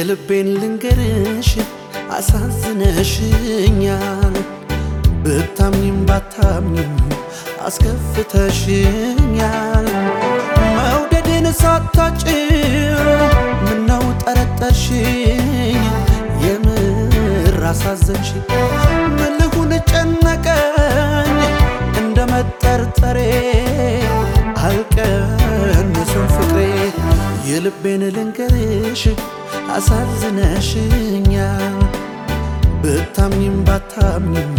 የልቤን ልንገርሽ አሳዝነሽኛል ብታምኝም ባታምኝም አስከፍተሽኛል መውደድን ሳታጭው ምነው ጠረጠርሽኝ የምር አሳዘንሽ ምን ልሁን ጨነቀኝ እንደ መጠርጠሬ አልቀንስም ፍቅሬ የልቤን ልንገርሽ አሳዝነሽኛል ብታምኝም ባታምኝም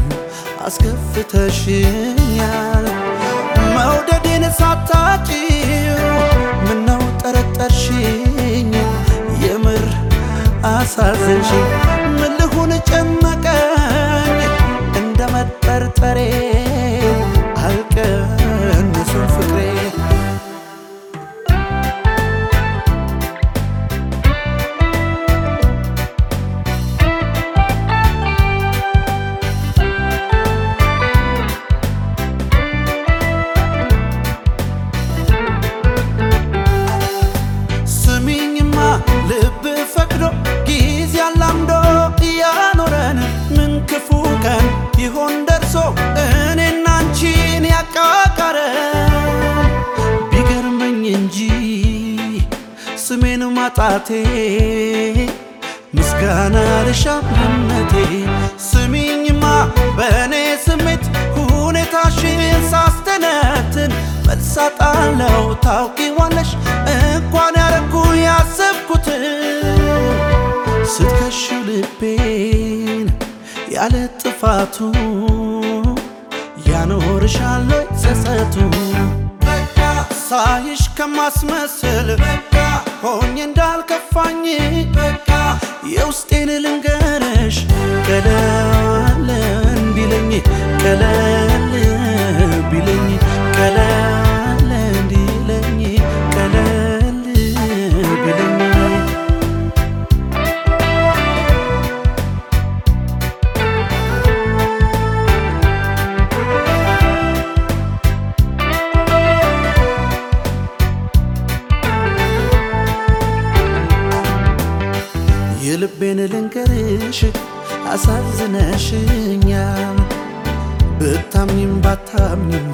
አስከፍተሽኛል መውደዴን ሳታጭው ምነው ጠረጠርሽኝ የምር አሳዘንሽ ምን ልሁን ጨነቀኝ እንደ መጠርጠሬ አልቀንስም ፍቅሬ ስሚኝማ ልብ ፈቅዶ ጊዜ አላምዶ እያኖረን ምን ክፉ ቀን ይሆን ደርሶ እኔና አንቺን ያቃቃረን ቢገርመኝ እንጂ ስሜን ማጣቴ ምስጋና ልሻም እምነቴ ስሚኝማ በእኔ ስሜት ሁኔታሽን ሳስተነትን መልሳጣለው ታውቂዋለሽ እንኳን ያረኩ ያሰብኩትን ስትከሽው ልቤን ያለ ጥፋቱ ያኖርሻል ጸጸቱ ሳይሽ ከማስመስል ሆኜ እንዳልከፋኝ የውስጤን ልንገርሽ ቀለል እንዲለኝ ቀለል ቢለኝ ቀለል እንዲለኝ ቀለል ቢለኝ የልቤን ልንገርሽ አሳዝነሽኛል ብታምኝም ባታምኝም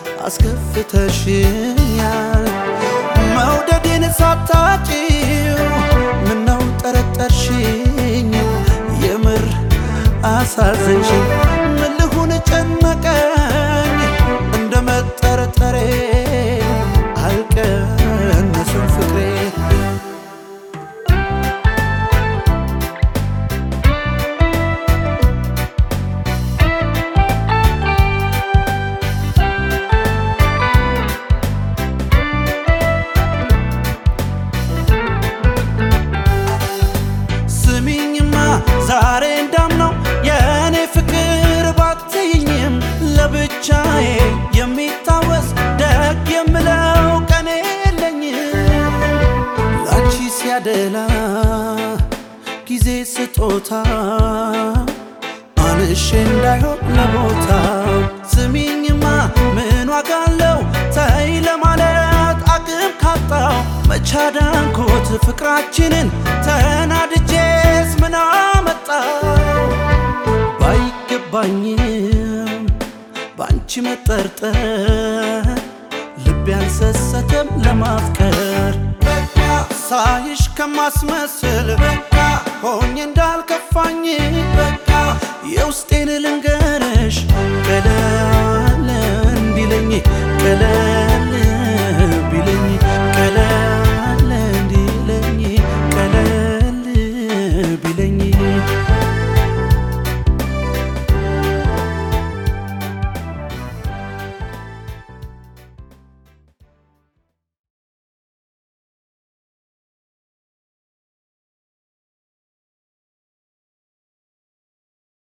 አስከፍተሽኛል መውደዴን ሳታጭው ምነው ጠረጠርሽኝ የምር አሳዘንሽ ምን ልሁን ጨነቀኝ እንደ መጠርጠሬ አልቀንስም ፍቅሬ ስሚኝማ ዛሬ እንዳምነው የእኔ ፍቅር ባትይኝም ለብቻዬ የሚታወስ ደግ የምለው ቀን የለኝም ላንቺ ሲያደላ ጊዜ ስጦታ አንሼ እንዳይሆን ለቦታ ስሚኝማ ምን ዋጋ አለው ተይ ለማለት አቅም ካጣው መቻዳንኮት ፍቅራችንን ተናድጄስ ምን አመጣው ባይገባኝም በአንቺ መጠርጠር ልቤ አልሰሰተም ለማፍቀር ሳይሽ ከማስመስል ሆኜ እንዳልከፋኝ የውስጤን